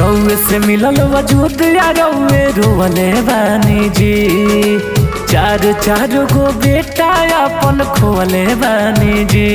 रउए से मिलल वजूद या रउए रोवले बानी जी चार चार गो बेटा अपन खोवले बानी जी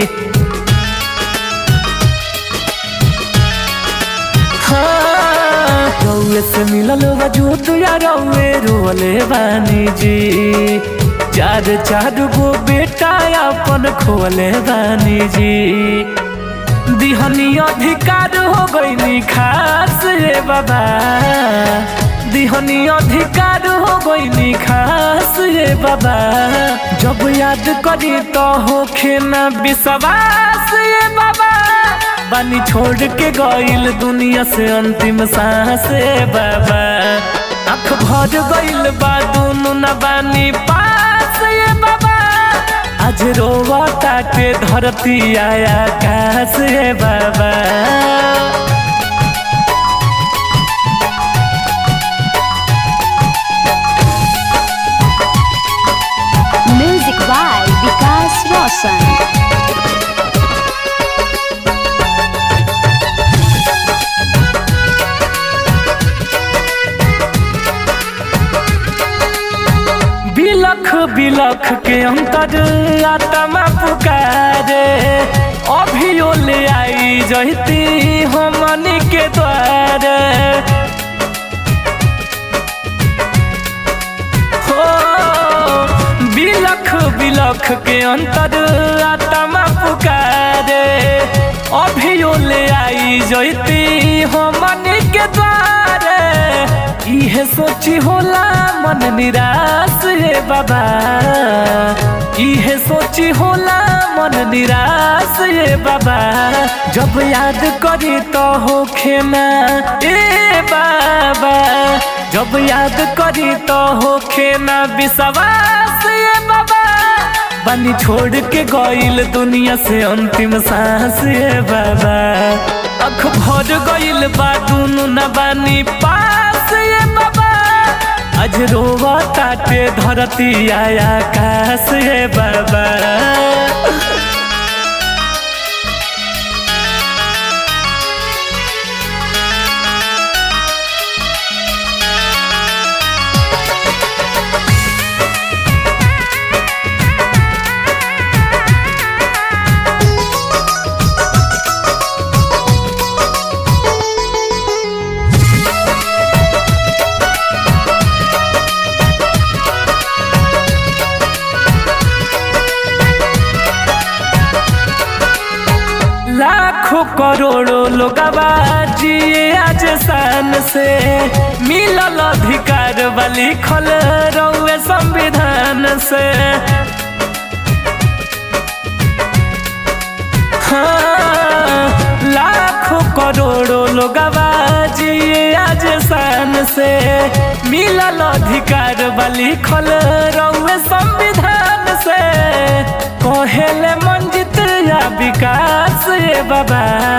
हाँ, रउए से मिलल वजूद या रउए रोवले बानी जी चार चार गो बेटा अपन खोवले बानी जी दिहनी अधिकार हो गईनी खास रे बाबा दिहनी अधिकार हो गईनी खास रे बाबा जब याद करी तो होखे ना विश्वास रे बाबा बानी छोड़ के गईल दुनिया से अंतिम सांस रे बाबा आँख भर गईल बा दुनु ना बानी पास रे बाबा आज रोवा ताटे धरती आया काश रे बाबा Music by Vikas Roshan. बिलख बिलख के अंतर आत्मा पुकारे अभियो ले आई जहती हमनी के द्वारे हो बिलख बिलख के अंतर आत्मा पुकारे अभियो ले आई जैती हमनी के द्वारे इहे सोची होला मन निराश रे बाबा इहे सोची होला मन निराश रे बाबा जब याद करी तो होखे ना ए बाबा जब याद करी तो होखे ना विश्वास ये बाबा बनी छोड़ के गईल दुनिया से अंतिम सांस ये बाबा अख भर गईल बा दुनु न बानी पास ये बाबा आज रोवा ताटे धरती आया काश ये बाबा लाखों करोड़ों लोग जिए आज शान से मिलल अधिकार वाली खल रउए संविधान से हाँ, लाखों करोड़ों लोग जिए आज शान से मिलल अधिकार वाली खल रउए संविधान से कहेले मंजित या विकास ये बाबा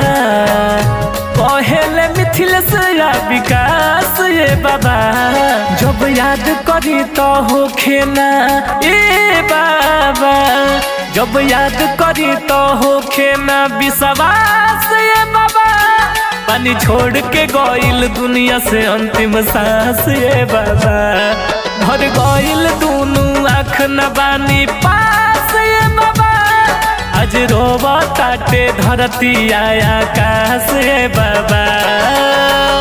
कहेले मिथिलेश या विकास ये बाबा जब याद करी तो होखे ना ए बाबा जब याद करी तो होखे ना विश्वास ये बाबा पानी छोड़ के गईल दुनिया से अंतिम सांस ये बाबा भर गईल दुनू आँख न बानी पास ये बाबा आज रोवा ताटे धरती आया काश ये बाबा